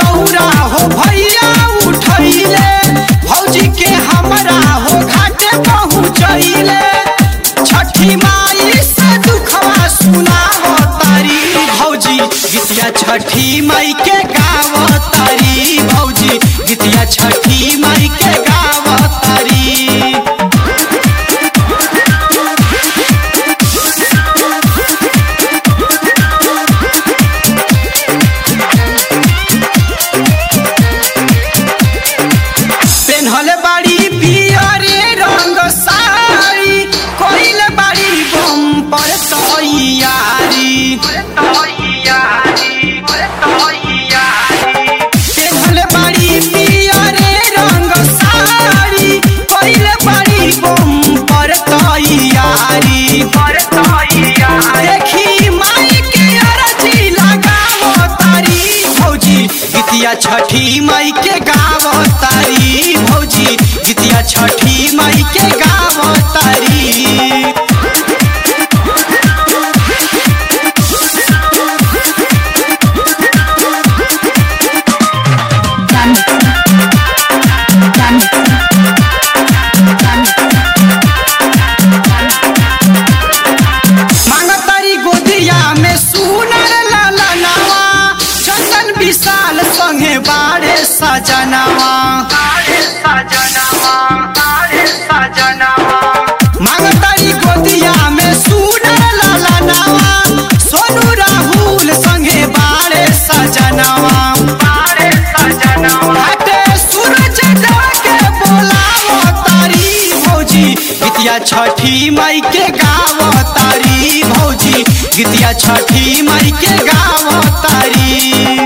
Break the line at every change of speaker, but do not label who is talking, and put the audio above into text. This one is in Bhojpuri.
दौरा हो भैया उठैले भौजी के हमरा हो घाटे पहुँचैले छठी माई से दुखवा सुना हो तारी भौजी गीतिया छठी माई के गाव तारी भौजी गीतिया छठी माई के गाव तारी पेन्हले बाड़ी पियरे रंग साड़ी कोइले बाड़ी बम पर तैयारी पेन्हले बाड़ी पियरे रंग साड़ी कोइले बाड़ी बम पर तैयारी देखी माई के अरजी लगावो तारी भौजी गीतिया छठी माई के गावो तारी भौजी गीतिया छठी माई के गावो तारी
Done. Done.
मांगतारी गोदिया में सुनर लाला नावा चंदन विशाल संगे बाड़े सजनावा मांगतारी गोदिया में सुनर लाला नावा सोनू राहुल संगे बाड़े सजनावा घाटे सूरज देव के बोलावो तारी भौजी गीतिया छठी माई के गावो तारी भौजी गीतिया छठी माई के गावो तारी